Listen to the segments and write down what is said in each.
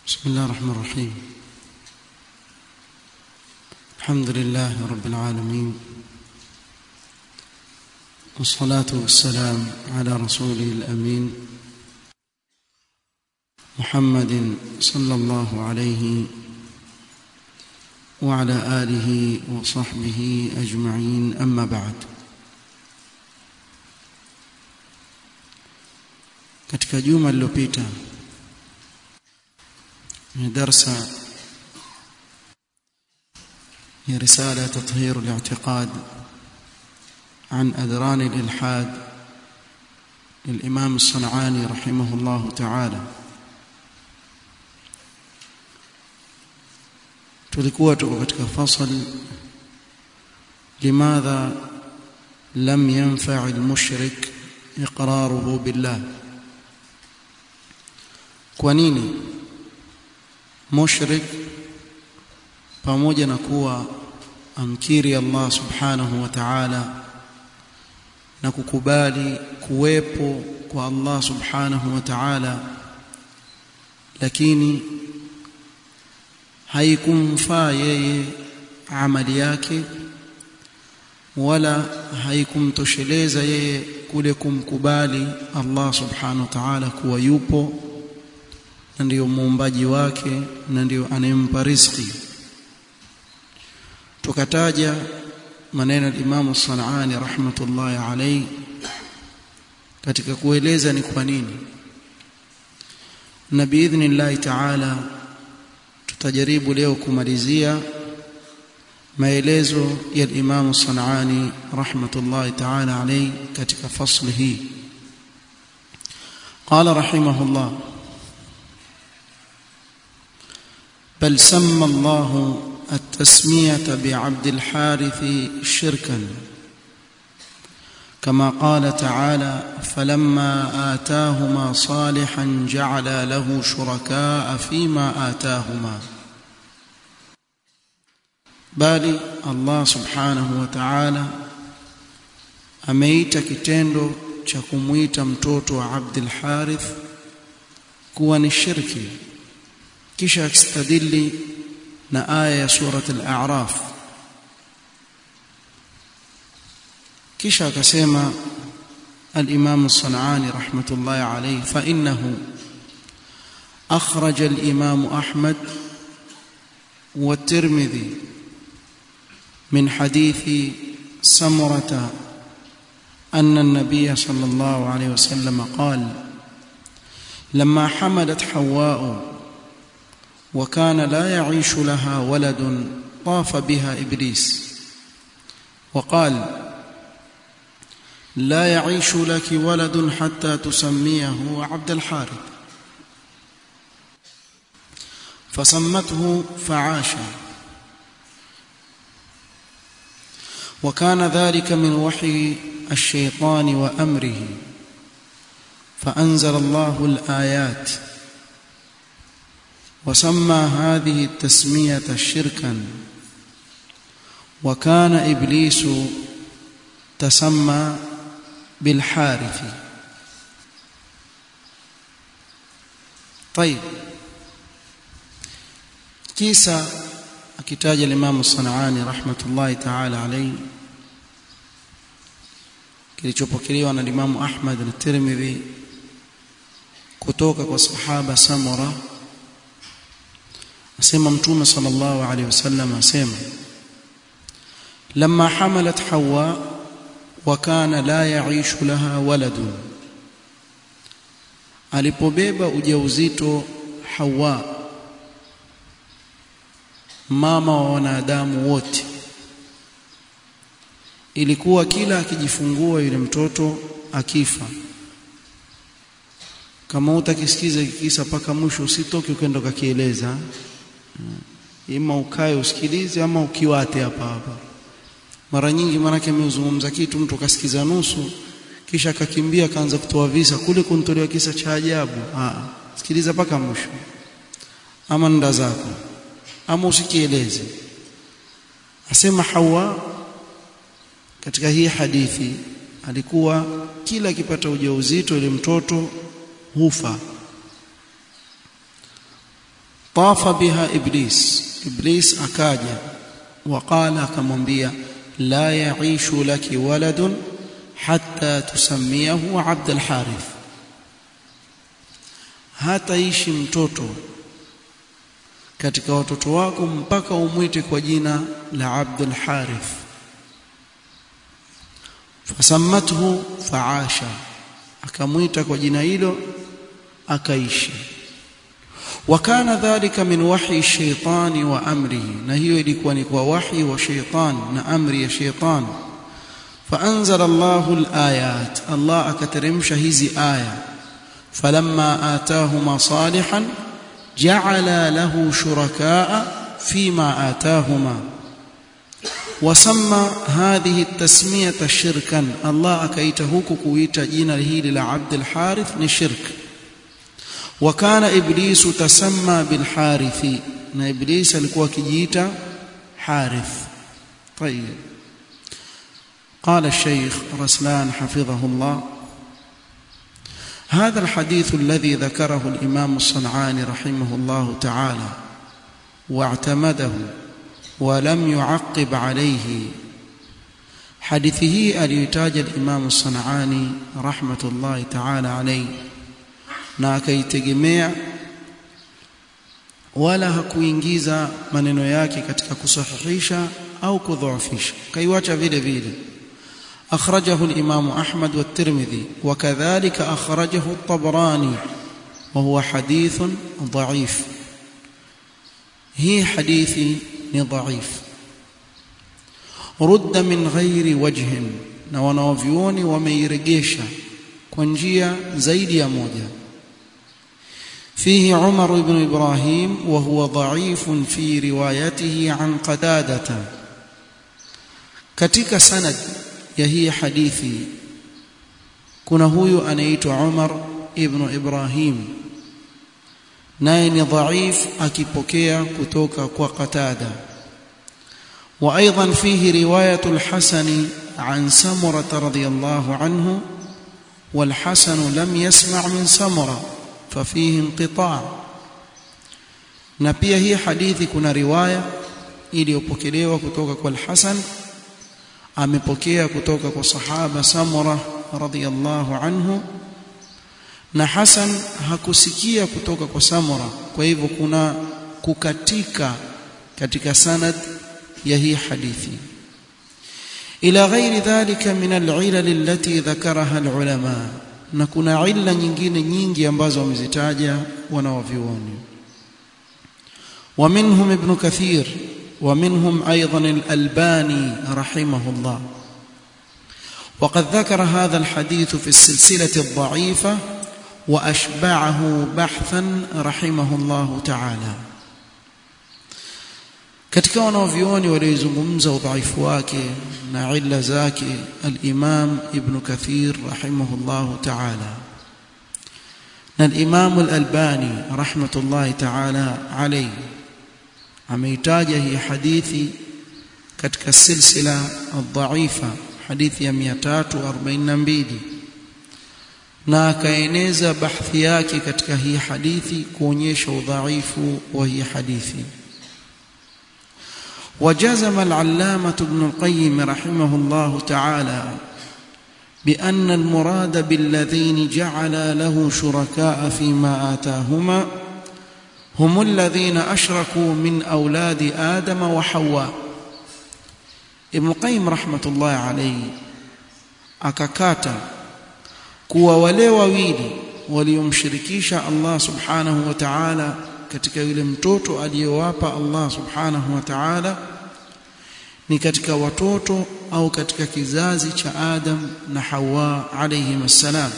بسم الله الرحمن الرحيم الحمد لله رب العالمين والصلاة والسلام على رسوله الأمين محمد صلى الله عليه وعلى آله وصحبه أجمعين أما بعد katika juma lililopita ni darsa ya risala tathhir al-i'tiqad عن أذران الإلحاد للإمام الصنعاني رحمه الله تعالى tulikuwa tuko katika fasal limadha lam yanfa' al-mushrik iqraruhu billah kwa nini mushrik pamoja na kuwa amkiri Allah subhanahu wa ta'ala na kukubali kuwepo kwa Allah subhanahu wa ta'ala lakini haikumfaa yeye amali yake wala haikumtosheleza yeye kule kumkubali Allah subhanahu wa ta'ala kuwa yupo na ndiyo muumbaji wake na ndiyo anayempa riziki tukataja maneno ya Imam Sanani rahmatullahi alayhi katika kueleza ni kwa nini na biidhnillah ta'ala tutajaribu leo kumalizia maelezo ya Imam Sanani rahmatullahi ta'ala alayhi katika fasli hii قال رحمه الله بل سمى الله التسمية بعبد الحارث شركا كما قال تعالى فلما آتاهما صالحا جعل له شركاء فيما آتاهما bali Allah subhanahu wa ta'ala ameita kitendo cha kumuita mtoto wa Abdul Harith kuwa ni shirki kisha akistadili na aya ya surat al-a'raf kisha akasema al-imam as-sanani rahmatullahi alayhi fa innahu akhraj al-imam ahmad wa at-tirmidhi min hadith samurata أن النبي صلى الله عليه وسلم قال لما حملت حواء وكان لا يعيش لها ولد طاف بها ابليس وقال لا يعيش لك ولد حتى تسميه عبد الحارث فسمته فعاش وكان ذلك من وحي الشيطان وامره فانزل الله الايات وسمى هذه التسميه شركا وكان ابليس تسمى بالحارث طيب كيسا akitaja Imam Sanani rahmatullahi ta'ala alayhi kilichopokelewa na Imam Ahmad na Tirmidhi kutoka kwa sahaba Samura asema mtume sallallahu alaihi wasallam asema lamma hamalat hawa wa kana la yaishu laha waladun alipobeba ujauzito hawa mama wa wanadamu wote ilikuwa kila akijifungua yule mtoto akifa kama utakisikiza kisa paka mwisho usitoke ukenda ukakieleza ima ukae usikilize ama ukiwate hapa hapa mara nyingi manake ameuzungumza kitu mtu akasikiza nusu kisha akakimbia akaanza kutoa visa kule kuntolewa kisa cha ajabu ah sikiliza paka mwisho ama nda zako ama usikieleze asema Hawa katika hii hadithi alikuwa kila akipata ujauzito ile mtoto hufa tafa biha iblis iblis akaja waqala akamwambia la yaishu laki waladun hatta tusamiyahu abd alharith hataishi mtoto katika watoto wako mpaka umwite kwa jina la abd alharith fasammathu faasha akamwita kwa jina hilo akaishi wakana dhalika min wahyi shaitani wa amrihi na hiyo ilikuwa ni kwa wahyi wa shaitan na amri ya shaitan فأنزل الله الآيات الله أكترمش هذه آية فلما آتاهما صالحا جعل له شركاء فيما آتاهما وسمى هذه التسمية شركا الله أكيته كويت جين هيل لعبد الحارث نشرك وكان إبليس تسمى بالحارث na إبليس alikuwa kijiita حارث طيب قال الشيخ رسلان حفظه الله هذا الحديث الذي ذكره الإمام الصنعاني رحمه الله تعالى واعتمده ولم يعقب عليه حديثه اليتاج الإمام الصنعاني رحمة الله تعالى عليه na akaitegemea wala hakuingiza maneno yake katika kusahihisha au kudhoofisha kaiwacha vile vile أخرجه الإمام أحمد والترمذي وكذلك أخرجه الطبراني وهو حديث ضعيف هي حديث ضعيف رد من غير وجه na wanaovyuoni wameiregesha kwa njia zaidi ya moja فيه عمر بن إبراهيم وهو ضعيف في روايته عن قتادة katika sanad ya hii hadithi kuna huyu anaitwa Umar ibn Ibrahim naye ni dhaif akipokea kutoka kwa Qatada وايضا فيه روايه الحسن عن سمره رضي الله عنه والحسن لم يسمع من سمره ففيه انقطاع na pia hii hadithi kuna riwaya iliyopokelewa kutoka kwa al-Hasan amepokea kutoka kwa sahaba Samura radhiyallahu anhu na Hasan hakusikia kutoka kwa Samura kwa hivyo kuna kukatika katika sanad ya hii hadithi ila ghairi dhalika min al-ilal allati dhakaraha al-ulama na kuna illa nyingine nyingi ambazo wamezitaja wanawavyuoni ومنهم ابن كثير ومنهم ايضا الالباني رحمه الله وقد ذكر هذا الحديث في السلسله الضعيفه واشبعه بحثا رحمه الله تعالى katika wanaovioni waliozungumza udhaifu wake na illa zake al-Imam Ibn Kathir rahimahullahu ta'ala na al-Imam al-Albani rahmatullahi ta'ala alayhi ameitaja hii hadithi katika silsila ad-dha'ifa hadithi ya 342 na akaeneza bahthi yake katika hii hadithi kuonyesha udhaifu wa hii hadithi وجزم العلامة ابن القيم رحمه الله تعالى بأن المراد بالذين جعل له شركاء فيما آتاهما هم الذين أشركوا من أولاد آدم وحواء ابن القيم رحمة الله عليه akakata kuwa wale wawili waliomshirikisha Allah subhanahu wa ta'ala katika yule mtoto aliyowapa Allah subhanahu wa ta'ala ni katika watoto au katika kizazi cha Adam na Hawa alayhim assalam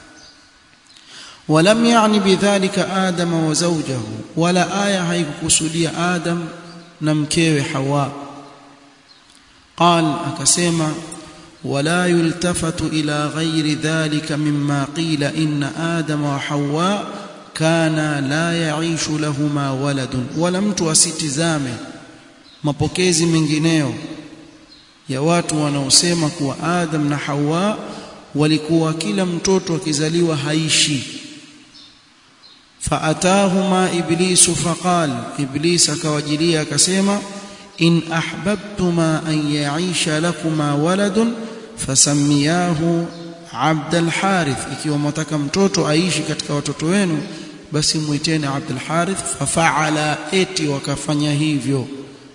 ولم يعني بذلك آدم وزوجه ولا آية haikukusudia Adam na mkewe Hawa قال akasema ولا يلتفت إلى غير ذلك مما قيل إن آدم وحواء كانا لا يعيش لهما ولد ولا mtu asitizame mapokezi mengineyo ya watu wanaosema kuwa Adam na Hawa walikuwa kila mtoto akizaliwa haishi faatahuma iblisu faqal iblis akawajilia akasema in ahbabtuma an yaisha lakuma waladun fasamiyahu abd alharith ikiwa mtaka mtoto aishi katika watoto wenu basi muiteni abd alharith fafaala eti wakafanya hivyo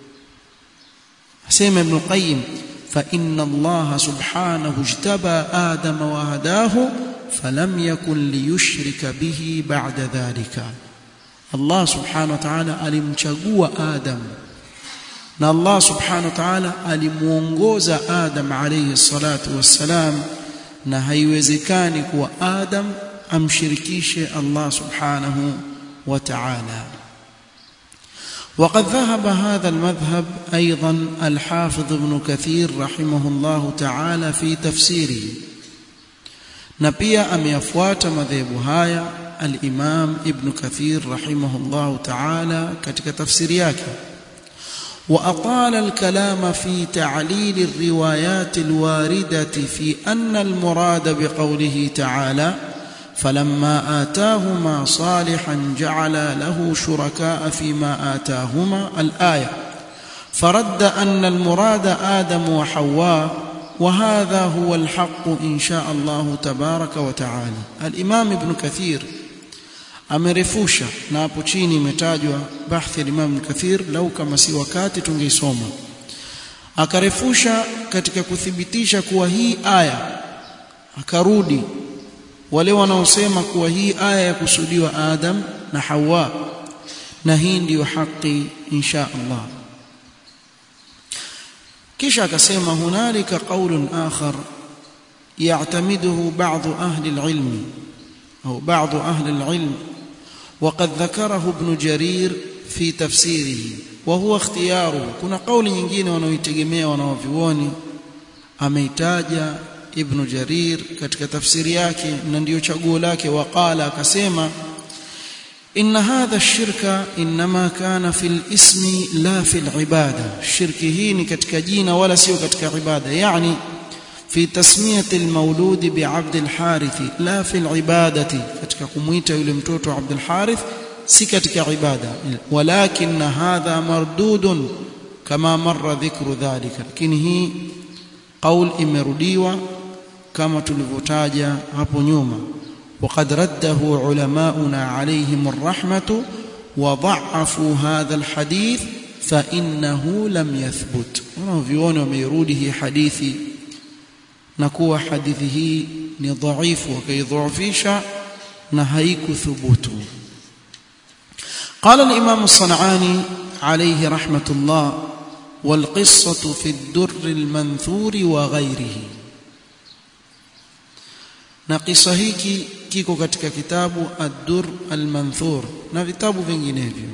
asema ibn qayyim fa inna allaha subhanahu ijtaba adama wa hadahu falam yakun liyushrika bihi ba'da dhalika Allah subhanahu wa ta'ala alimchagua Adam na Allah subhanahu wa ta'ala alimuongoza Adam alayhi salatu wassalam na haiwezekani kuwa Adam amshirikishe Allah subhanahu wa ta'ala وقد ذهب هذا المذهب أيضا الحافظ ابن كثير رحمه الله تعالى في تفسيره na pia ameyafuata madhehebu haya al-Imam Ibn Kathir rahimahullah ta'ala katika tafsiri yake wa atala al-kalama fi ta'lil ar-riwayat al-waridati fi anna al-murad biqawlihi ta'ala فلما آتاهما صالحا جعل له شركاء فيما آتاهما الآية فرد أن المراد آدم وحواء وهذا هو الحق إن شاء الله تبارك وتعالى الإمام ابن كثير amerefusha na hapo chini imetajwa bahthi ya Imam Kathir lau kama si wakati tungeisoma akarefusha katika kuthibitisha kuwa hii aya akarudi wale wanaosema kuwa hii aya ya kusudiwa Adam na Hawa na hii ndiyo haki insha Allah kisha akasema hunalika qaulun akhar يعتمده بعض أهل العلم أو بعض أهل العلم وقد ذكره ابن جرير في تفسيره وهو اختياره كنا قول nyingine wanaoitegemea wanaovioni ameitaja ibn Jarir katika tafsiri yake na ndiyo chaguo lake waqala akasema إن هذا الشرك إنما كان في الاسم لا في العبادة الشرك هي katika jina wala sio katika ibada يعني في تسمية المولود بعبد الحارث لا في العبادة katika kumuita yule mtoto Abd al-Harith si katika ibada walakin hadha mardudun kama marra dhikru dhalika lakini hii qaul imerudiwa kama tulivyotaja hapo nyuma وقد رده علماؤنا عليهم الرحمة وضعفوا هذا الحديث فإنه لم يثبت wanavyuoni wameirudi hii hadithi na kuwa hadithi hii ni dhaifu wakaidhoofisha na haikuthubutu قال الإمام الصنعاني عليه رحمة الله والقصة في الدر المنثور وغيره na kisa hiki kiko katika kitabu ad-dur al-manthur na vitabu vinginevyo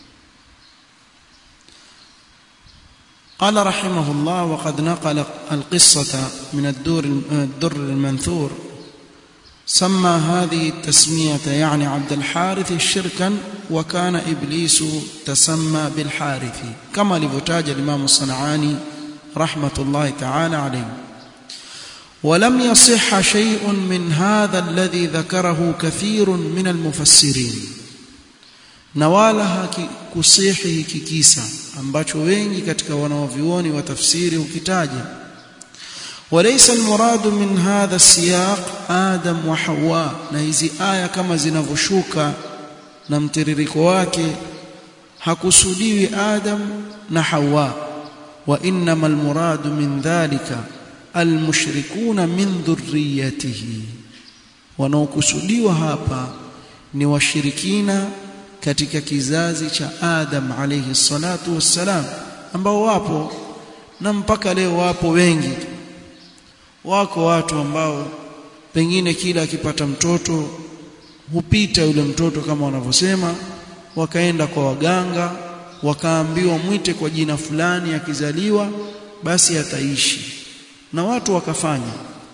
قال رحمه الله وقد نقل القصة من الدور الدر المنثور سمى هذه التسمية يعني عبد الحارث شركا وكان إبليس تسمى بالحارث كما لفتاج الإمام الصنعاني رحمة الله تعالى عليه ولم يصح شيء من هذا الذي ذكره كثير من المفسرين na wala hakusihi hiki kisa ambacho wengi katika wanaovioni wa tafsiri ukitaja walaysa almuradu min hadha siyaq adam wa hawa na hizi aya kama zinavyoshuka na mtiririko wake hakusudiwi adam na hawa wa innama almuradu min dhalika almushrikuna min dhurriyatihi wanaokusudiwa hapa ni washirikina katika kizazi cha Adam alayhi salatu wassalam ambao wapo na mpaka leo wapo wengi wako watu ambao pengine kila akipata mtoto hupita yule mtoto kama wanavyosema wakaenda kwa waganga wakaambiwa mwite kwa jina fulani akizaliwa basi ataishi na watu wakafanya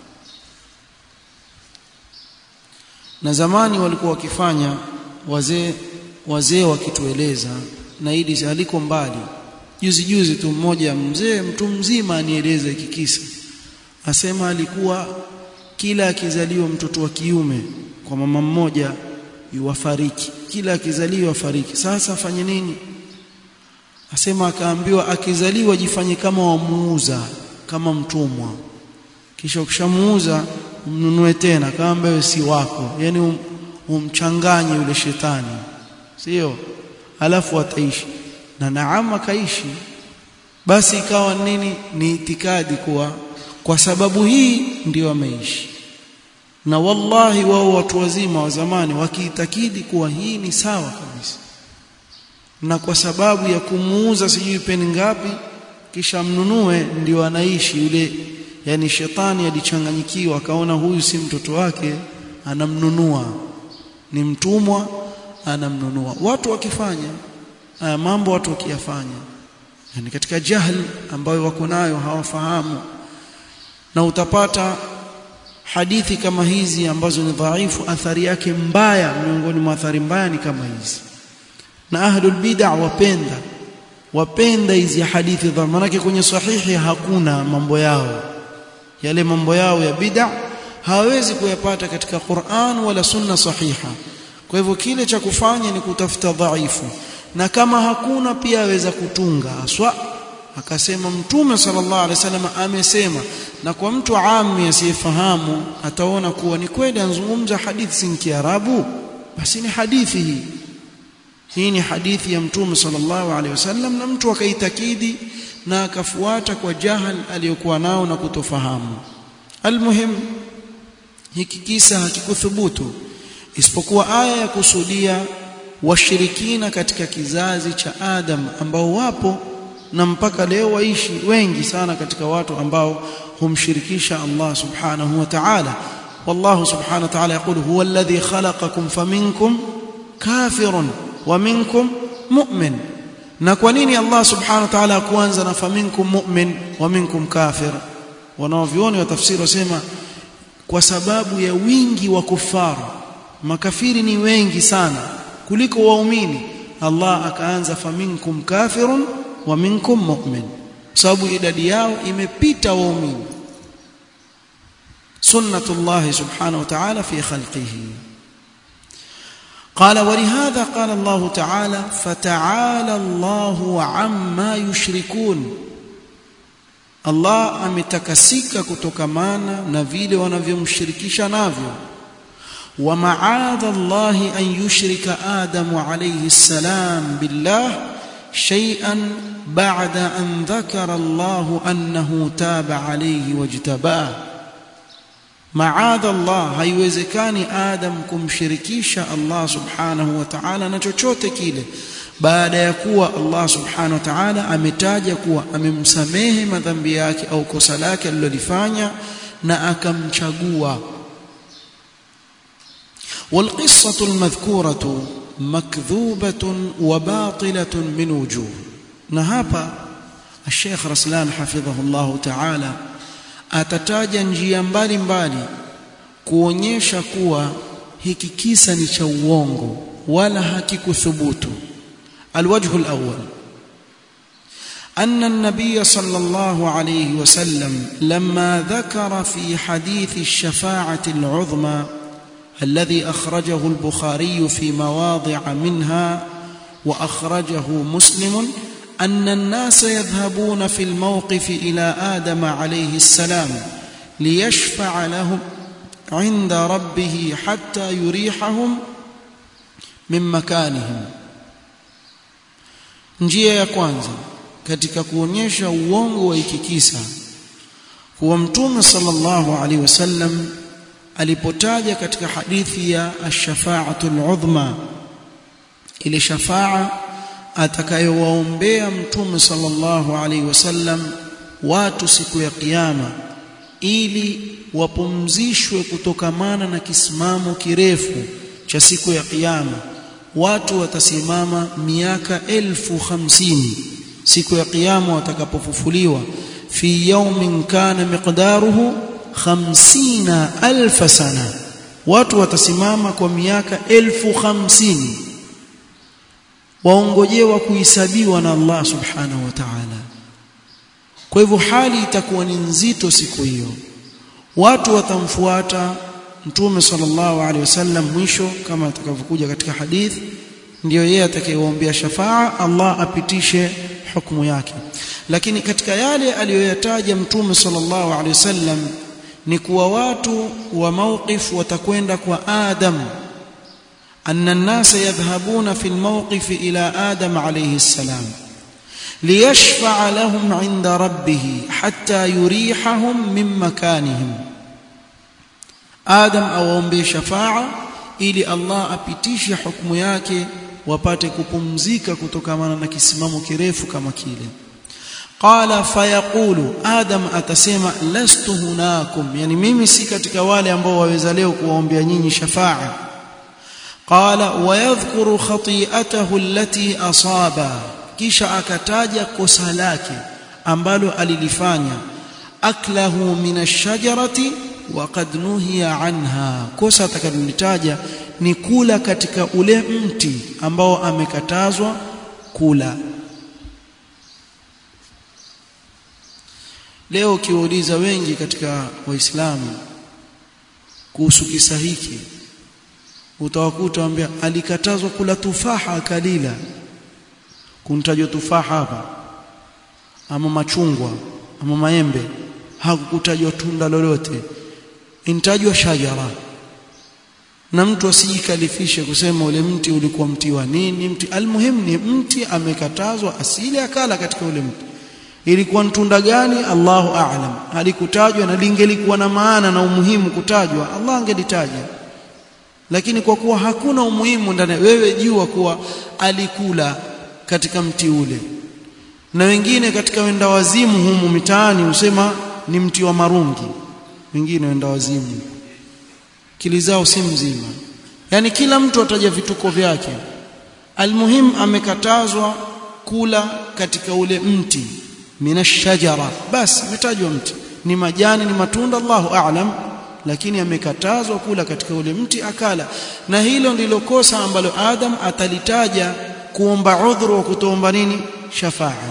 na zamani walikuwa wakifanya wazee wazee wakitueleza na hili haliko mbali juzi juzi tu mmoja mzee mtu mzima anieleza hiki kisa asema alikuwa kila akizaliwa mtoto wa kiume kwa mama mmoja yuwafariki kila akizaliwa fariki sasa afanye nini asema akaambiwa akizaliwa jifanye kama wamuuza kama mtumwa kisha ukishamuuza umnunue tena kama ambaye si wako yani um, umchanganye yule shetani sio alafu ataishi na naama kaishi basi ikawa nini ni itikadi kuwa kwa sababu hii ndio ameishi na wallahi wao watu wazima wa zamani wakiitakidi kuwa hii ni sawa kabisa na kwa sababu ya kumuuza sijui peni ngapi kisha mnunue ndio anaishi yule yani shetani alichanganyikiwa akaona huyu si mtoto wake anamnunua ni mtumwa anamnunua watu wakifanya haya mambo watu wakiyafanya yani katika jahl ambayo wako nayo hawafahamu na utapata hadithi kama hizi ambazo ni dhaifu athari yake mbaya miongoni mwa athari mbaya ni kama hizi na ahlul bid'a wapenda wapenda hizi hadithi dha manake kwenye sahihi hakuna mambo yao yale mambo yao ya bid'a hawezi kuyapata katika Qur'an wala sunna sahiha kwa hivyo kile cha kufanya ni kutafuta dhaifu na kama hakuna pia aweza kutunga aswa akasema mtume sallallahu alaihi wasallam amesema na kwa mtu ami asiyefahamu ataona kuwa ni kweli anzungumza hadithi si kiarabu basi ni hadithi hii hii ni hadithi ya mtume sallallahu alaihi wasallam na mtu akaitakidi na akafuata kwa jahal aliyokuwa nao na kutofahamu almuhim hiki kisa hakikuthubutu isipokuwa aya ya kusudia washirikina katika kizazi cha Adam ambao wapo na mpaka leo waishi wengi sana katika watu ambao humshirikisha Allah subhanahu wa ta'ala wallahu subhanahu wa ta'ala yaqulu huwa alladhi khalaqakum faminkum kafirun wa minkum mu'min na kwa nini Allah subhanahu wa ta'ala kuanza na faminkum mu'min wa minkum kafir wanaovioni wa tafsiri wasema kwa sababu ya wingi wa kufaru makafiri ni wengi sana kuliko waumini Allah akaanza faminkum kafirun wa minkum mu'min sababu idadi yao imepita waumini sunnatullah subhanahu wa ta'ala fi khalqihi قال ولهذا قال الله تعالى فتعالى الله عما يشركون Allah ametakasika kutokamana na vile wanavyomshirikisha navyo wa ma'adha Allah an yushrika Adam alayhi salam billah shay'an ba'da an dhakara Allah annahu taba alayhi wajtabah ma'adha Allah haiwezekani Adam kumshirikisha Allah subhanahu wa ta'ala na chochote kile baada ya kuwa Allah subhanahu wa ta'ala ametaja kuwa amemsamehe madhambi yake au kosa lake alilolifanya na akamchagua والقصة المذكورة مكذوبة وباطلة من وجوه نهابا الشيخ رسلان حفظه الله تعالى atataja njia mbalimbali kuonyesha kuwa hiki kisa ni cha uongo wala hakikuthubutu الوجه الأول أن النبي صلى الله عليه وسلم لما ذكر في حديث الشفاعة العظمى الذي أخرجه البخاري في مواضع منها وأخرجه مسلم أن الناس يذهبون في الموقف إلى آدم عليه السلام ليشفع لهم عند ربه حتى يريحهم من مكانهم njia ya kwanza katika kuonyesha uongo wa ikikisa kuwa mtume sallallahu alaihi wasallam alipotaja katika hadithi ya ash-shafa'atul udhma ile shafaa atakayowaombea mtume sallallahu alaihi wasallam watu siku ya kiyama ili wapumzishwe kutokamana na kisimamo kirefu cha siku ya kiyama watu watasimama miaka elfu hamsini siku ya kiyama watakapofufuliwa fi yawmin kana miqdaruhu khamsina alfa sana watu watasimama kwa miaka elfu hamsini waongojewa kuhesabiwa na Allah subhanahu wa ta'ala kwa hivyo hali itakuwa ni nzito siku hiyo watu watamfuata mtume sallallahu alaihi wasallam mwisho kama atakavyokuja katika hadithi ndiyo yeye atakayeombea shafaa Allah apitishe hukumu yake lakini katika yale aliyoyataja mtume sallallahu alaihi wasallam ni kuwa watu wa mawqif watakwenda kwa Adam anna an-nasa yadhhabuna fi al-mawqif ila Adam alayhi salam liyashfa'a lahum 'inda rabbih hatta yurihahum min makanihim Adam awaombe shafa'a ili Allah apitishe hukumu yake wapate kupumzika kutokamana na kisimamo kirefu kama kile qala fayaqulu adam atasema lastu hunakum yani mimi si katika wale ambao waweza leo kuwaombea nyinyi shafa'a qala wayadhkuru khati'atahu allati asaba kisha akataja kosa lake ambalo alilifanya aklahu min ash-shajarati wa qad nuhiya anha kosa atakalolitaja ni kula katika ule mti ambao amekatazwa kula leo ukiuliza wengi katika waislamu kuhusu kisa hiki utawakuta wambia alikatazwa kula tufaha akalila kuntajwa tufaha hapa ama machungwa ama maembe hakukutajwa tunda lolote intajwa shajara na mtu asijikalifishe kusema ule mti ulikuwa mti wa nini mti almuhim ni mti amekatazwa asili akala katika ule mti ilikuwa tunda gani Allahu a'lam halikutajwa na lingelikuwa na maana na umuhimu kutajwa Allah angelitaja lakini kwa kuwa hakuna umuhimu ndani wewe jua kuwa alikula katika mti ule na wengine katika wenda wazimu humu mitaani husema ni mti wa marungi wengine wenda wazimu kili zao si mzima yani kila mtu ataja vituko vyake almuhim amekatazwa kula katika ule mti minashajara basi umetajwa mti ni majani ni matunda Allahu a'lam lakini amekatazwa kula katika ule mti akala na hilo ndilo kosa ambalo Adam atalitaja kuomba udhuru wa kutoomba nini shafaa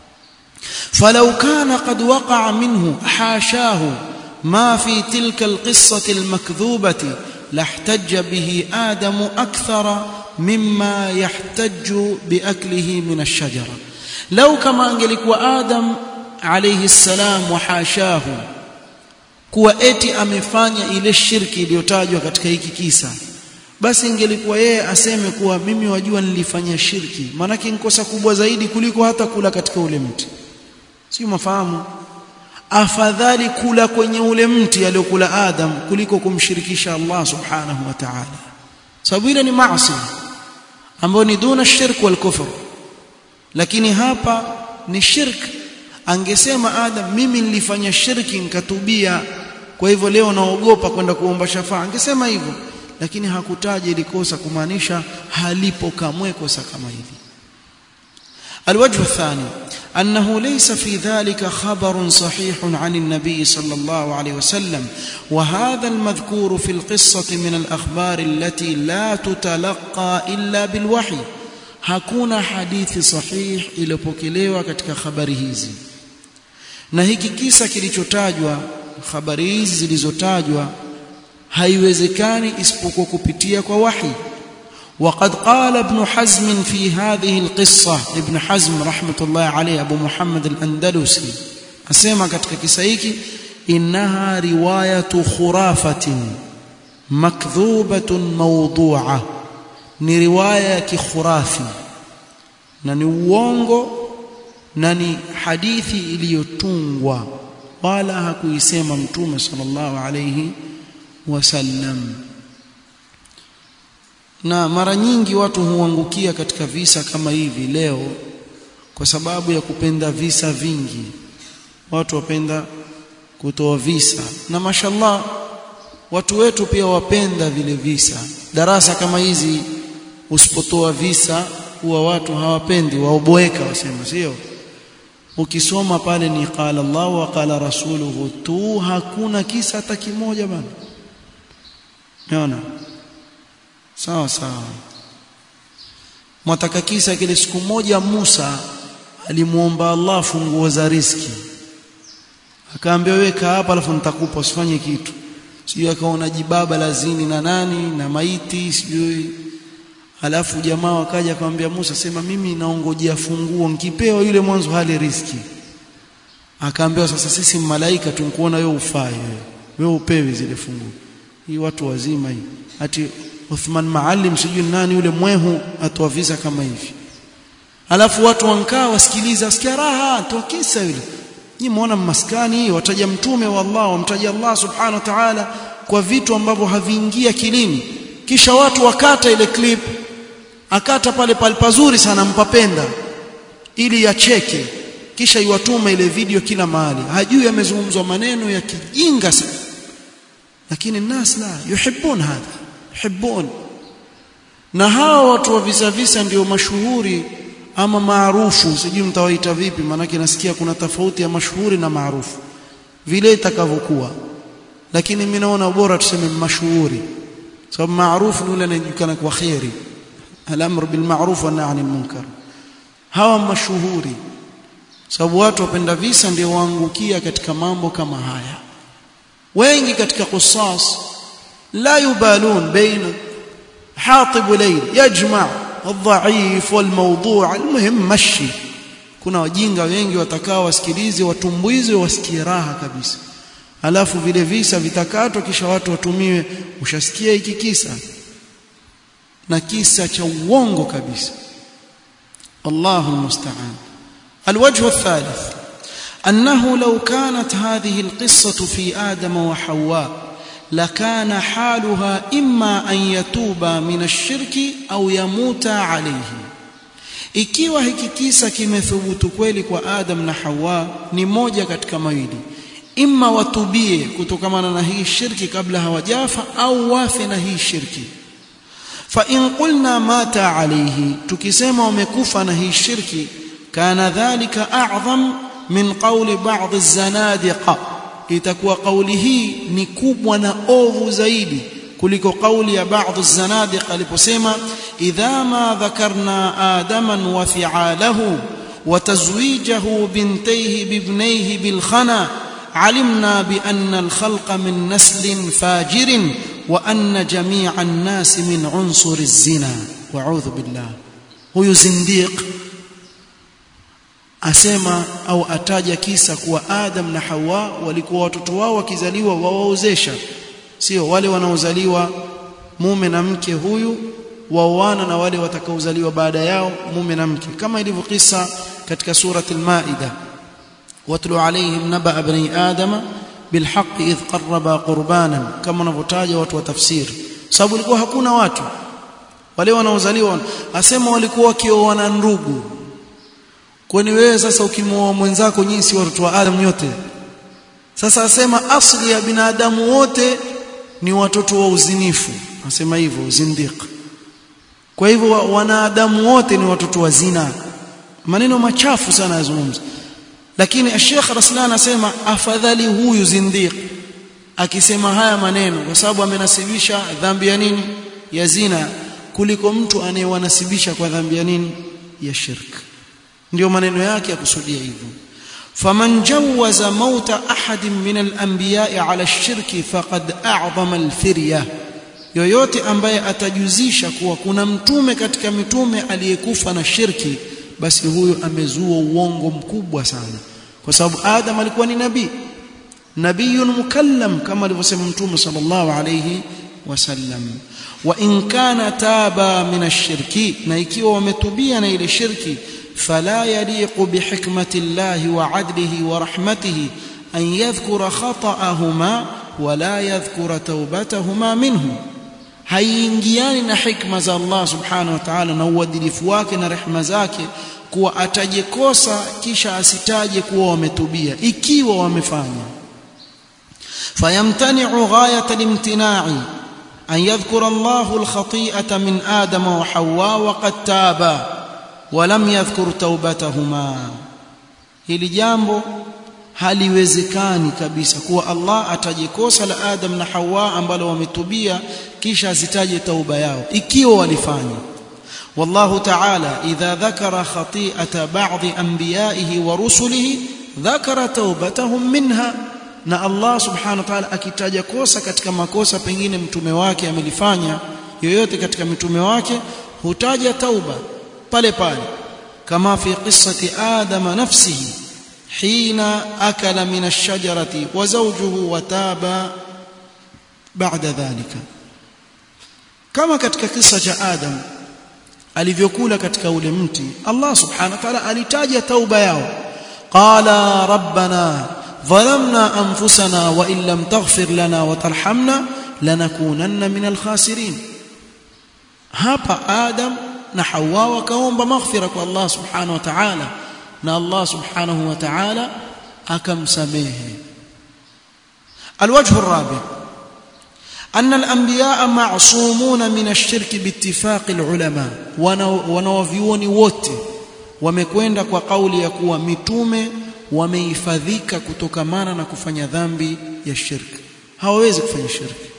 falau kana qad waqa'a minhu hashahu ما في تلك القصة المكذوبة لاحتج به آدم أكثر مما يحتج بأكله من الشجرة لو كما أنجلك وآدم عليه السلام وحاشاه kuwa eti amefanya ile shirki iliyotajwa katika hiki kisa basi ingelikuwa yeye aseme kuwa mimi wajua nilifanya shirki maanake nikosa kubwa zaidi kuliko hata kula katika ule mti sio mafahamu afadhali kula kwenye ule mti aliokula Adam kuliko kumshirikisha Allah subhanahu wa ta'ala sababu ile ni maasi ambayo ni duna shirk wal kufr lakini hapa ni shirk angesema Adam mimi nilifanya shirki nikatubia kwa hivyo leo naogopa kwenda kuomba shafaa angesema hivyo lakini hakutaja ili kosa kumaanisha halipo kamwe kosa kama hivi الوجه الثاني أنه ليس في ذلك خبر صحيح عن النبي صلى الله عليه وسلم وهذا المذكور في القصة من الأخبار التي لا تتلقى إلا بالوحي hakuna hadithi sahih iliyopokelewa katika habari hizi na hiki kisa kilichotajwa habari hizi zilizotajwa haiwezekani isipokuwa kupitia kwa wahi وقد قال ابن حزم في هذه القصة ابن حزم رحمة الله عليه أبو محمد الأندلسي أسمع katika kisa hiki إنها رواية خرافة مكذوبة موضوعة ni riwaya ya kikhurafi na ni uongo na ni hadithi iliyotungwa wala hakuisema mtume sallallahu alayhi wasallam na mara nyingi watu huangukia katika visa kama hivi leo kwa sababu ya kupenda visa vingi watu wapenda kutoa visa na mashallah watu wetu pia wapenda vile visa darasa kama hizi usipotoa visa huwa watu hawapendi waoboeka wasema sio ukisoma pale ni qala Allah wa qala rasuluhu tu hakuna kisa hata kimoja bana unaona sawa sawa mwataka kisa kile siku moja Musa alimuomba Allah funguo za riski akaambia weka hapa alafu nitakupa usifanye kitu sijui akaona jibaba lazini na nani na maiti sijui halafu jamaa wakaja akamwambia Musa sema mimi naongojea funguo nkipewa yule mwanzo hali riski akaambiwa sasa sisi malaika tunkuona wewe ufai wewe wewe upewe zile funguo hii watu wazima hii ati Uthman Maalim sijui nani yule mwehu atoa visa kama hivi alafu watu wankaa wasikiliza wasikia raha toa kisa yule nyinyi muona maskani wataja mtume wa Allah wamtaja Allah subhanahu wa ta'ala kwa vitu ambavyo haviingia kilini kisha watu wakata ile clip akata pale pale pazuri sana mpapenda ili yacheke kisha iwatume ile video kila mahali hajui yamezungumzwa maneno ya kijinga sana lakini nas la yuhibbun hadha yuhibbun na hawa watu wa visa visa ndio mashuhuri ama maarufu sijui mtawaita vipi maanake nasikia kuna tofauti ya mashuhuri na maarufu vile itakavyokuwa lakini mimi naona bora tuseme mashuhuri sababu maarufu ni yule anayejulikana kwa khairi al-amr bil ma'ruf wa nahy anil munkar hawa mashuhuri sababu watu wapenda visa ndio waangukia katika mambo kama haya wengi katika qissas la yubalun baina hatib layl yajma' الضعيف والموضوع المهم مشي kuna wajinga wengi watakao wasikilize watumbuize wasikie raha kabisa alafu vile visa vitakatwa kisha watu watumiwe ushasikia hiki kisa na kisa cha uongo kabisa Allahu musta'an الوجه الثالث أنه لو كانت هذه القصة في آدم وحواء لكان حالها إما أن يتوبا من الشرك أو يموتا عليه ikiwa hiki kisa kimethubutu kweli kwa Adam na Hawa ni moja katika mawili imma watubie kutokamana na hii shirki kabla hawajafa au wafe na hii shirki fa in qulna mata alayhi tukisema wamekufa na hii shirki kana dhalika a'zam min qawli ba'd az-zanadiqa itakuwa kauli hii ni kubwa na ovu zaidi kuliko kauli ya baadhi zanadiq aliposema idha ma dhakarna adaman wa fi'alahu wa tazwijahu bintayhi bibnayhi bil khana علمنا بأن الخلق من نسل فاجر وأن جميع الناس من عنصر الزنا وأعوذ بالله هو زنديق asema au ataja kisa kuwa Adam na Hawa walikuwa watoto wao wakizaliwa wawaozesha sio wale wanaozaliwa mume na mke huyu waoana na wale watakaozaliwa baada yao mume na mke kama ilivyo kisa katika surati al-Maida watlu alaihim naba bani adama bilhaq idh qarraba qurbanan kama wanavyotaja watu wa tafsiri sababu ilikuwa hakuna watu wale wanaozaliwa asema walikuwa wakioana ndugu kwani wewe sasa ukimwoa mwenzako nyinyi si watoto wa Adam nyote sasa asema asli ya binadamu wote ni watoto wa uzinifu asema hivyo uzindiq kwa hivyo wanadamu wote ni watoto wa zina maneno machafu sana yazungumza lakini Sheikh Raslan anasema afadhali huyu zindiq akisema haya maneno kwa sababu amenasibisha dhambi ya nini ya zina kuliko mtu anayewanasibisha kwa dhambi ya nini ya shirk ndio maneno yake yakusudia hivyo faman jawaza mauta ahadin min al-anbiya'i ala ash-shirki faqad a'zama al-firya yoyote ambaye atajuzisha kuwa kuna mtume katika mitume aliyekufa na shirki basi huyo amezua uongo mkubwa sana kwa sababu Adam alikuwa ni nabii nabiyun mukallam kama alivyosema mtume sallallahu alayhi wasallam wa in kana taba min ash-shirki na ikiwa wametubia na ile shirki فلا يليق بحكمة الله وعدله ورحمته أن يذكر خطأهما ولا يذكر توبتهما منه haiingiani na hikma za Allah subhanahu wa ta'ala na uadilifu wake na rehema zake kuwa ataje kosa kisha asitaje kuwa wametubia ikiwa wamefanya fayamtani'u ghayat al-imtina'i an yadhkura Allahu al-khati'ata min Adam wa Hawa wa qad taba ولم يذكر توبتهما hili jambo haliwezekani kabisa kuwa Allah ataje kosa la Adam na Hawa ambalo wametubia kisha asitaje tauba yao ikiwa walifanya wallahu ta'ala idha dhakara khati'ata ba'd anbiya'ihi wa rusulihi dhakara taubatahum minha na Allah subhanahu wa ta'ala akitaja kosa katika makosa pengine mtume wake amelifanya yoyote katika mitume wake hutaja tauba pale pale kama fi qissati adam nafsihi hina akala min ash-shajarati wa zawjuhu wataba ba'da dhalika kama katika kisa cha adam alivyokula katika ule mti Allah subhanahu wa ta'ala alitaja tauba yao qala rabbana ظلمنا انفسنا وان لم تغفر لنا وترحمنا لنكونن من الخاسرين hapa adam na hawa wakaomba maghfira kwa Allah subhanahu wa ta'ala na Allah subhanahu wa ta'ala akamsamehe الوجه الرابع أن الأنبياء معصومون من الشرك باتفاق العلماء wanawavyuoni wote wamekwenda kwa kauli ya kuwa mitume wamehifadhika kutokamana na kufanya dhambi ya shirki hawawezi kufanya shirki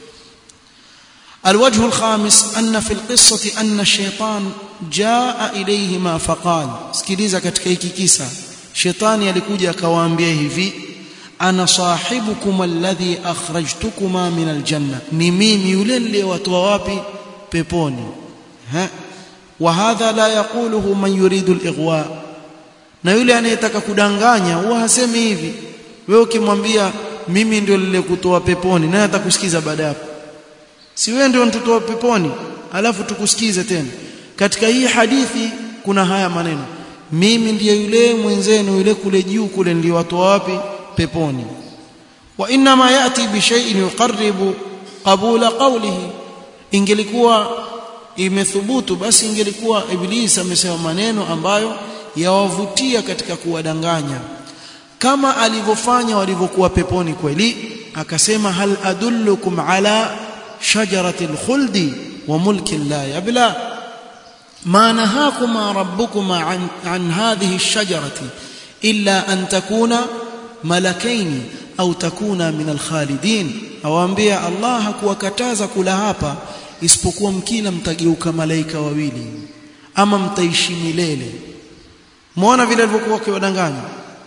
الوجه الخامس أن في القصة أن الشيطان جاء إليهما فقال sikiliza katika hiki kisa shetani alikuja akawaambia hivi ana sahibukum alladhi akhrajtukuma min aljanna ni mimi yule niliyewatoa wapi peponi ha wa hadha la yaquluhu man yuridu alighwa na yule anayetaka kudanganya huwa hasemi hivi wewe ukimwambia mimi ndio nilikutoa peponi naye atakusikiza baada hapo si wewe ndio mtoto peponi alafu tukusikize tena katika hii hadithi kuna haya maneno mimi ndiye yule mwenzenu yule kule juu kule niliwatoa wapi peponi wa inna ma yati bi shay'in yuqarribu qabula qawlihi ingelikuwa imethubutu basi ingelikuwa iblis amesema maneno ambayo yawavutia katika kuwadanganya kama alivyofanya walivyokuwa peponi kweli akasema hal adullukum ala shajarati alkhuldi wa mulkin la yabla ma nahakuma rabbukuma an, an hadhihi alshajarati illa an takuna malakaini au takuna min alkhalidin awaambia Allah hakuwakataza kula hapa isipokuwa mkila mtageuka malaika wawili ama mtaishi milele muona vile alivyokuwa kiwadanganya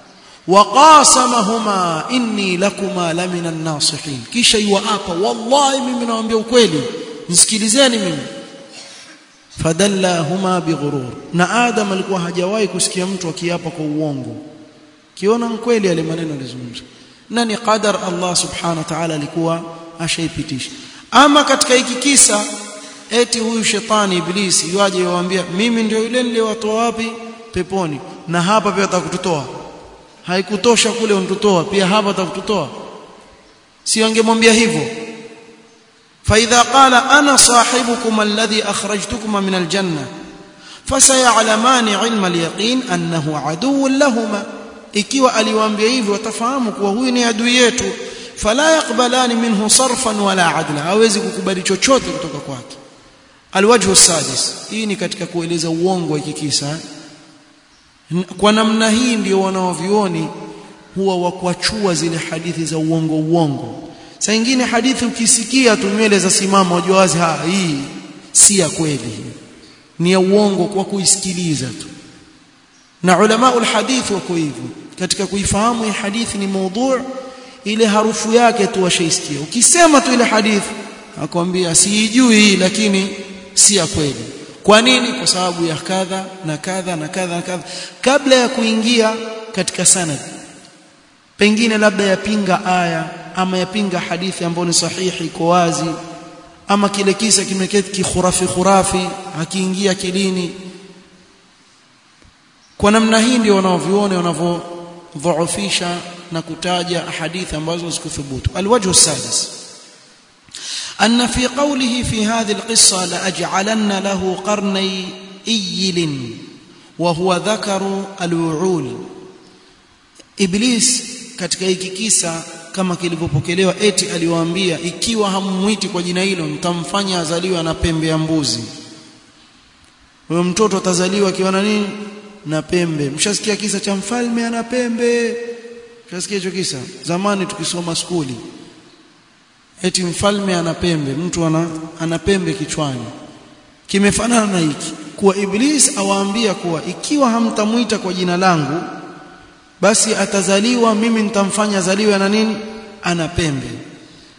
waqasamahuma inni lakuma lamina an-nasihin kisha yuapa wallahi mimi nawaambia ukweli nisikilizeni mimi fadallahuma bighurur na adam alikuwa hajawahi kusikia mtu akiapa kwa uongo kiona kweli yale maneno alizungumza na ni qadar Allah subhanahu wa ta'ala alikuwa ashaipitisha ama katika hiki kisa eti huyu shetani iblisi yuaje yuambia mimi ndio yule niliyowatoa wapi peponi na hapa pia atakututoa haikutosha kule untutoa pia hapa atakututoa si angemwambia hivyo فاذا قال انا صاحبكم الذي اخرجتكما من الجنه فسيعلمان علم اليقين انه عدو لهما ikiwa aliwaambia hivyo watafahamu kuwa huyu ni adui yetu fala yaqbalani minhu sarfan wala adla hawezi kukubali chochote kutoka kwake alwajhu sadis hii ni katika kueleza uongo hiki kisa kwa namna hii ndio wanaovioni huwa wakuachua zile hadithi za uongo uongo saa nyingine hadithi ukisikia tu nywele za simama wajua wazi ha hii si ya kweli ni ya uongo kwa kuisikiliza tu na ulama ulhadith wako hivyo katika kuifahamu hii hadithi ni maudhu ile harufu yake tu washaisikia ukisema tu ile hadithi akwambia siijui hii lakini si ya kweli kwa nini kwa sababu ya kadha na kadha na kadha na kadha kabla ya kuingia katika sanad pengine labda yapinga aya ama yapinga hadithi ambayo ni sahihi iko wazi ama kile kisa kimeketi kikhurafi khurafi hakiingia kilini kwa namna hii ndio wanaoviona wanavyodhoofisha na kutaja hadithi ambazo zikuthubutu alwajhu sadis أن في قوله في هذه القصة لأجعلن له قرني إيل وهو ذكر الوعول إبليس katika hiki kisa kama kilivyopokelewa eti aliwaambia ikiwa hammwiti kwa jina hilo mtamfanya azaliwe na pembe ya mbuzi huyo mtoto atazaliwa akiwa na nini na pembe mshasikia kisa cha mfalme ana pembe mshasikia hicho kisa zamani tukisoma skuli eti mfalme ana pembe mtu ana, ana pembe kichwani kimefanana na hiki kuwa iblis awaambia kuwa ikiwa hamtamuita kwa jina langu basi atazaliwa mimi nitamfanya zaliwe na nini ana pembe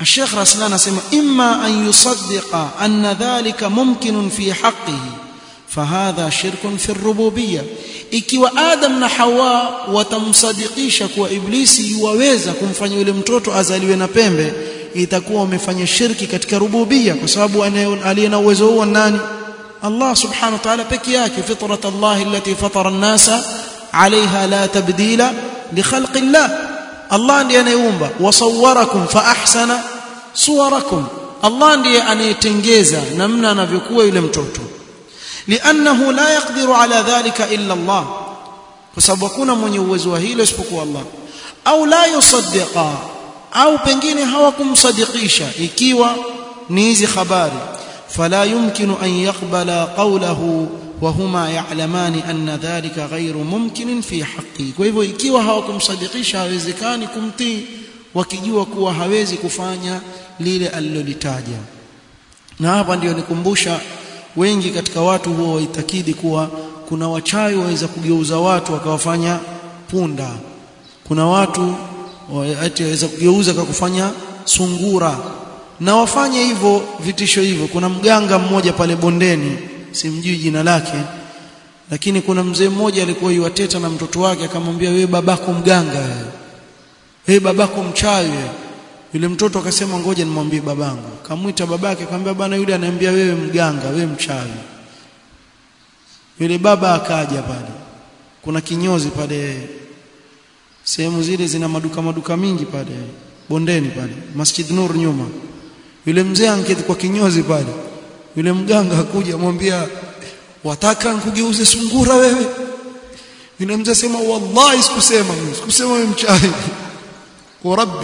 الشيخ رسلان اسمع اما ان يصدق ان ذلك ممكن في حقه فهذا شرك في الربوبيه ikiwa adam na hawa watamsadikisha kuwa iblisi yuwaweza kumfanya yule mtoto azaliwe na pembe itakuwa wamefanya shirki katika rububia kwa sababu aliye na uwezo huo nani Allah subhanahu wa ta'ala peke yake fitrat Allah allati fatara an-nasa 'alayha la tabdila li khalqi Allah Allah ndiye anayeumba wasawwarakum fa ahsana suwarakum Allah ndiye anayetengeza namna anavyokuwa yule mtoto li'annahu la yaqdiru ala dhalika illa Allah kwa sababu hakuna mwenye uwezo wa hilo isipokuwa Allah au la yusaddiqa au pengine hawakumsadikisha ikiwa ni hizi habari fala yumkinu an yaqbala qawlahu wa huma ya'lamani anna dhalika ghayru mumkinin fi haqqi kwa hivyo ikiwa hawakumsadikisha hawezekani kumtii wakijua kuwa hawezi kufanya lile alilolitaja na hapa ndio nikumbusha wengi katika watu huwa waitakidi kuwa kuna wachawi waweza kugeuza watu wakawafanya punda kuna watu ati waweza kugeuza kwa kufanya sungura na wafanye hivyo vitisho hivyo kuna mganga mmoja pale bondeni simjui jina lake lakini kuna mzee mmoja alikuwa yuwateta na mtoto wake akamwambia wewe babako mganga wewe wewe babako mchawi wewe yule mtoto akasema ngoja nimwambie babangu kamwita babake akamwambia bana yule ananiambia wewe mganga wewe mchawi yule baba akaja pale kuna kinyozi pale sehemu zile zina maduka maduka mingi pale bondeni pale Masjid Nur nyuma yule mzee anketi kwa kinyozi pale yule mganga akuja amwambia wataka nkugeuze sungura wewe yule mzee sema wallahi sikusema mimi sikusema wewe mchawi kwa rabbi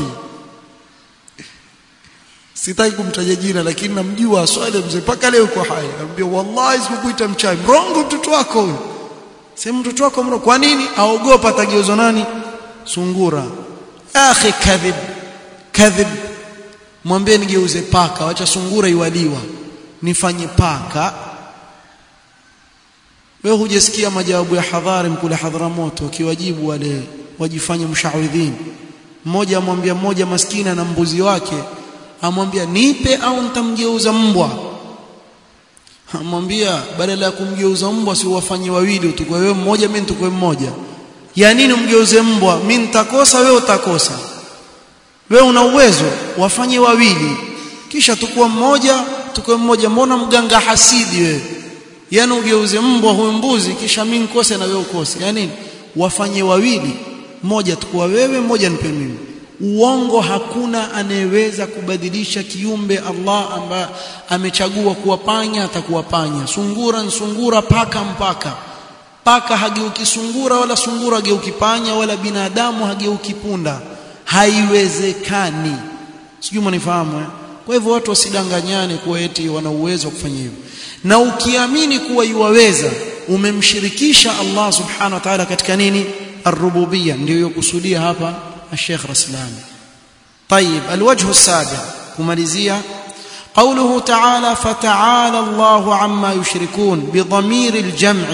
sitaki kumtaja jina lakini namjua swali mzee paka leo yuko hai anambia wallahi sikukuita mchawi mrongo mtoto wako huyo sema mtoto wako mrongo kwa nini aogopa atageuzwa nani sungura akhi kadhib kadhib mwambie nigeuze paka wacha sungura iwaliwa nifanye paka wewe hujasikia majawabu ya hadhari mkule hadharamoto wakiwajibu wale wajifanye mshawidhin mmoja amwambia mmoja maskini na mbuzi wake amwambia nipe au nitamgeuza mbwa amwambia badala ya kumgeuza mbwa si wafanye wawili utukwe wewe mmoja mimi nitukwe mmoja ya nini umgeuze mbwa mimi nitakosa wewe utakosa wewe una uwezo wafanye wawili kisha tukua mmoja tukue mmoja mbona mganga hasidi wewe yani ugeuze mbwa huyu mbuzi kisha mimi nikose na wewe ukose yani wafanye wawili mmoja tukua wewe mmoja nipe mimi uongo hakuna anayeweza kubadilisha kiumbe Allah ambaye amechagua kuwa panya atakuwa panya sungura ni sungura paka mpaka paka hageuki sungura wala sungura hageuki panya wala binadamu hageuki punda haiwezekani sijui mnifahamu eh? kwa hivyo watu wasidanganyane kuwa eti wana uwezo wa kufanya hivyo na ukiamini kuwa yuwaweza umemshirikisha Allah subhanahu wa ta'ala katika nini الربوبيه ndio yokusudia hapa الشيخ رسلان طيب الوجه السابع kumalizia قوله تعالى فتعالى الله عما يشركون بضمير الجمع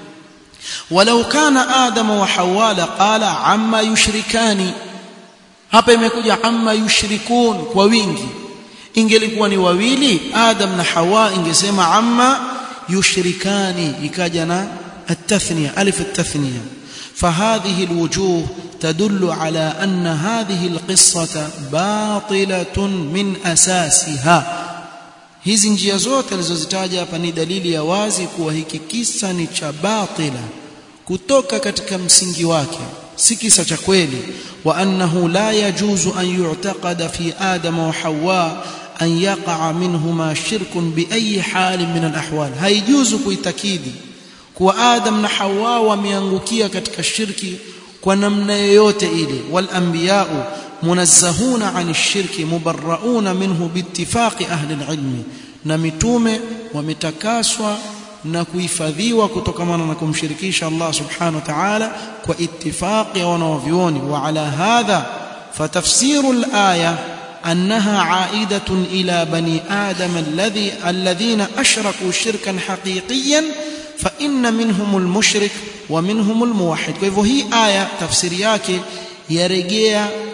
ولو كان آدم وحواء لقال عما يشركان hapa imekuja amma yushrikun kwa wingi ingelikuwa ni wawili adam na hawa ingesema amma yushrikani ikaja na التثنيه الف التثنيه فهذه الوجوه تدل على ان هذه القصه باطله من اساسها hizi njia zote alizozitaja hapa ni dalili ya wazi kuwa hiki kisa ni cha batila kutoka katika msingi wake si kisa cha kweli wa annahu la yajuzu an yu'taqada fi adam wa hawa an yaqa minhuma shirkun bi ayi hal min al ahwal haijuzu kuitakidi kuwa adam na hawa wameangukia katika shirki kwa namna yoyote ile wal anbiya'u munazzahuna 'an ash-shirki mubarra'una minhu biittifaqi ahli al-'ilmi na mitume wametakaswa na kuhifadhiwa kutokamana na kumshirikisha Allah subhanahu wa ta'ala kwa ittifaqi ya wanavyuoni wa ala hadha fatafsiru al-aya أنها عائدة إلى بني آدم الذي الذين أشركوا شركا حقيقيا فإن منهم المشرك ومنهم الموحد فهو هي آية تفسير yake yarejea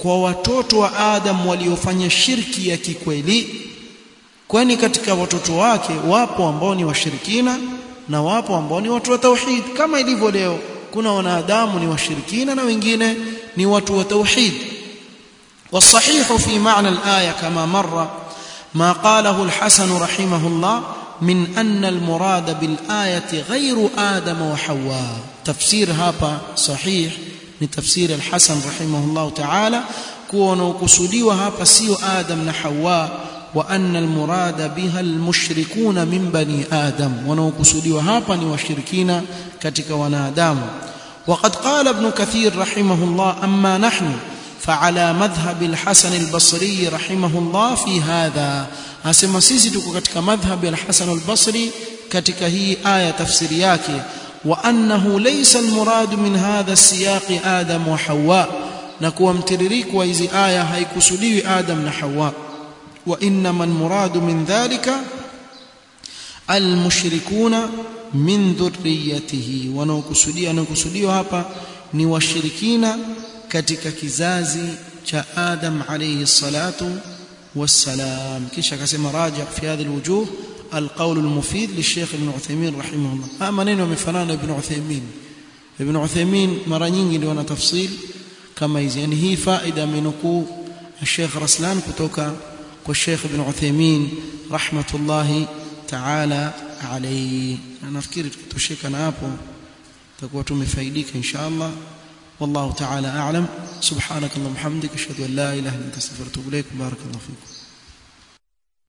kwa watoto wa Adam waliofanya shirki ya kikweli kwani katika watoto wake wapo ambao ni washirikina na wapo ambao ni watu wa tauhid kama ilivyo leo kuna wanadamu ni washirikina na wengine ni watu wa tauhid والصحيح في معنى الآية كما مر ما قاله الحسن رحمه الله من أن المراد بالآية غير آدم وحواء تفسير هابا صحيح من تفسير الحسن رحمه الله تعالى كون وكسوديوا هابا سيو آدم نحواء وأن المراد بها المشركون من بني آدم ونوكسوديوا هابا نوشركين كتك ونادام وقد قال ابن كثير رحمه الله أما نحن فعلى مذهب الحسن البصري رحمه الله في هذا asema sisi tuko katika madhhab al-Hasan al-Basri katika hii aya tafsiri yake wa annahu laysa al-murad min hadha as-siyaq Adam wa Hawa na kuwa mtiririko wa hizi aya haikusudiwi Adam na Hawa wa innama al-murad min dhalika al-mushrikuna min dhurriyyatihi wanaokusudia wanaokusudiwa hapa ni washirikina katika kizazi cha Adam alayhi salatu والسلام كيش كسم راجع في هذه الوجوه القول المفيد للشيخ ابن عثيمين رحمه الله ها maneno yamefanana ibn Uthaymeen ibn Uthaymeen mara nyingi ndio ana tafsil kama hizi yani hii faida amenukuu Sheikh Raslan kutoka kwa Sheikh ibn Uthaymeen rahmatullahi ta'ala alayhi nafikiri tutosheka na hapo tutakuwa tumefaidika inshallah والله تعالى أعلم سبحانك اللهم وبحمدك أشهد أن لا إله إلا أنت أستغفرك وأتوب إليك بارك الله فيكم